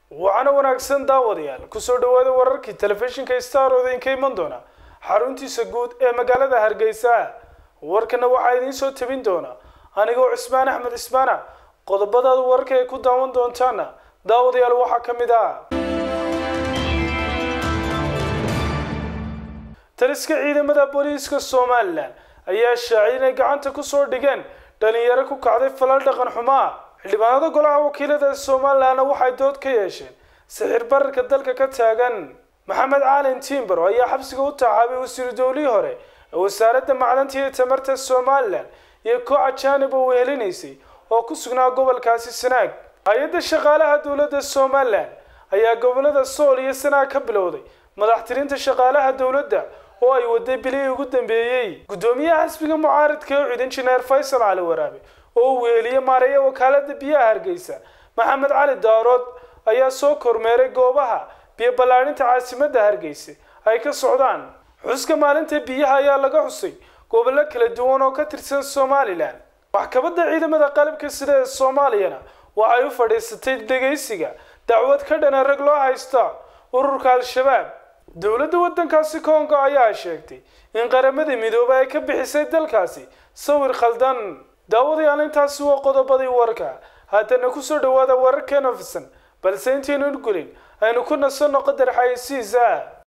waxaana wanaagsan daawadayaal kusoo dhawaada wararkii telefishinka star oo idinka iman doona xaruntiisa guud ee magaalada hargeysa warkana waxaa idiin soo tabin doona anigoo cismaan axmed cismaana qodobadaada wararka ay ku daawan doontaana daawadayaal waxaa ka mid ah taliska ciidamada booliiska somalilan ayaa shaaciyay inay gacanta kusoo dhigeen dhalinyaro ku kacday falal dhaqan xumaa xildhibaanada golaha wakiilada somalilanna waxay dood ka yeesheen sixir bararka dalka ka taagan maxamed caalin timbaro ayaa xabsiga u taxaabay wasiiru dowlihii hore ee wasaaradda macdanta iyo tamarta somalilan iyo koox ajaanib oo wehelinaysay oo ku sugnaa gobolkaasi sanaag hay-adda shaqaalaha dowladda somalilan ayaa gobolada sool iyo sanaag ka bilowday madaxtirinta shaqaalaha dowladda oo ay waday bilihii ugu dambeeyey guddoomiyaha xisbiga mucaaridka ee cud injineer faysal cali waraabe oo uu weheliyey maareeya wakaalada biyaha hargeysa maxamed cali daarood ayaa soo kormeeray goobaha biyo ballaadhinta caasimadda hargeysa ay ka socdaan xuska maalinta biyaha ayaa laga xusay gobollo kala duwan oo ka tirsan somalilan maxkamadda ciidamada qalabka sida ee soomaaliyana waxay u fadhiisatay dhegaysiga dacwad ka dhana rag loo haysta ururka al-shabaab dowladda waddankaasi kongo ayaa sheegtay in qaramadii midoobay ay ka bixisay dalkaasi sawir khaldan daawadayaal intaasi waa qodobadii warka haddana kusoo dhawaada wararkeena fisan balse intaynu gulin aynu ku nasanno qadar xayeysiisa